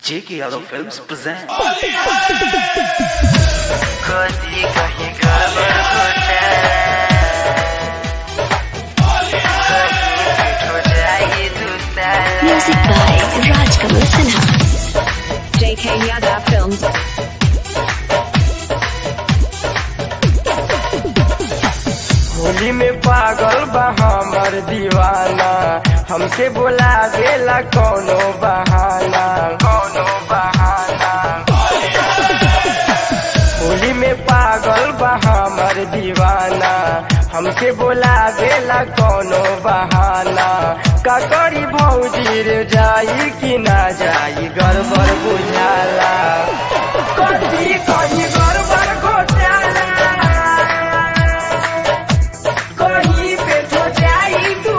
J.K. Yadav Films present. कदी कहीं गड़बड़ हो जाए दूसरा Music by Rajkamal Sinha. JK Yada Films. Holi में पागल बा हमर दीवाना हमसे बोला देला कौनो बहाना कौनो बहाना होली में पागल बा हमर दीवाना हमसे बोला देला कौनो बहाना का करी भौजी रे जाई कि ना जाई गड़बड़ बुझाला कथी कहीं गड़बड़ घोटाला कहीं पे तो जाई तू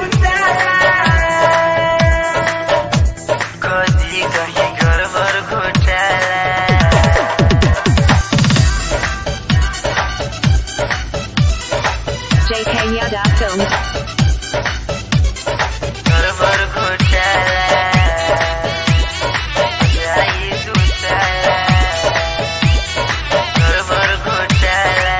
कदी कहीं गड़बड़ घोटाला JK Yada Films. गड़बड़ घोटाला जाई दूसरा गड़बड़ घोटाला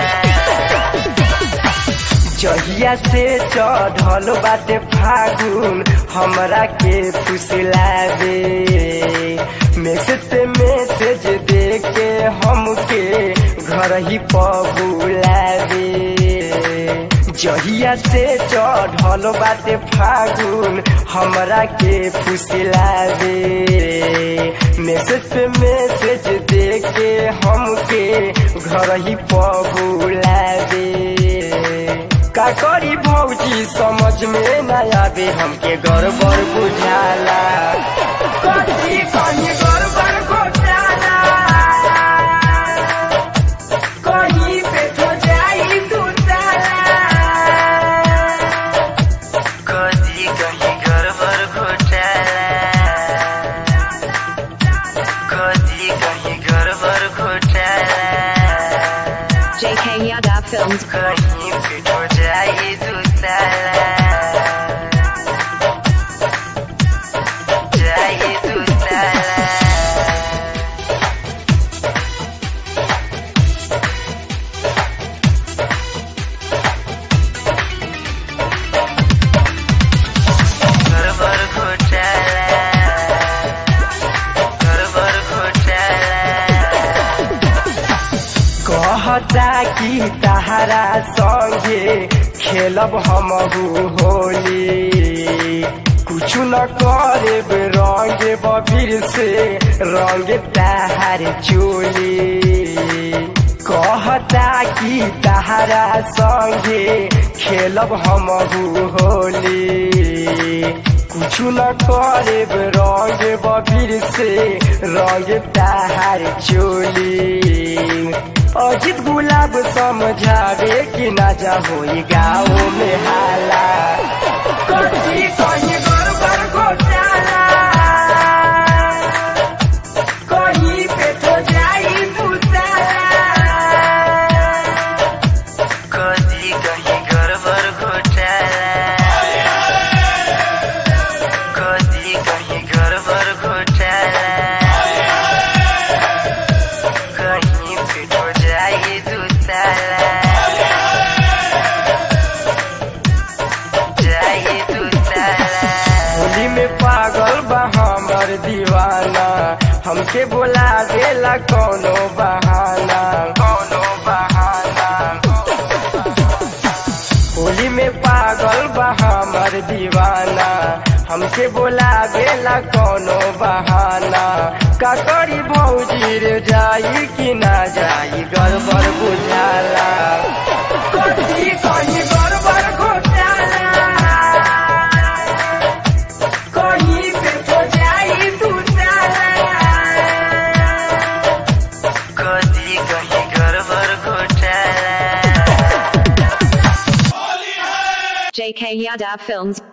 जहिया से चढ़ल बाटे फागुन हमरा के फुसलावे मैसेज पे मैसेज दे के हमके घर ही पबुलावे जहिया से चढ़ल बाटे फागुन हमरा के फुसलावे मैसेज पे मैसेज दे के हमके घर ही पबुलावे का करी भौजी समझ में न आवे हमके गड़बड़ बुझाला कथी कहीं गड़बड़ घोटाला कहीं पे तो जाई दूताला कथी कहीं गड़बड़ घोटाला कथी कहीं गड़बड़ घोटाला JK Yada Films. कहीं पे तो जाए दूसरा जाए दूसरा गड़बड़ घोटाला गड़बड़ घोटाला कहता कि तहरा संगे खेलब हमहू होली कुछ न करे रंग बबीर से रंग तहार चोली कहता कि तहरा संगे खेलब हमहू होली कुछ न करे रंग बबीर से रंग तहार चोली अजित गुलाब समझावे कि ना जाहो गाँव में हाला कथी कहीं गड़बड़ घोटाला कहीं पे तो जाई दूताला कथी कहीं गड़बड़ घोटाला कथी कहीं गड़बड़ घोटाला कहीं पे तो जाई दूताला जाई दूताला होली में पागल बा हमर दीवाना हमके बोला देला कौनो बहाना कौनो बहाना होली में पागल बा हमर दीवाना हमके बोला देला कौनो बहाना का करी भौजी रे जाई कि ना जाई गड़बड़ बुझाला कथी कहीं गड़बड़ घोटाला कहीं पे तो जाई दूताला कथी कहीं गड़बड़ घोटाला JK Yada Films.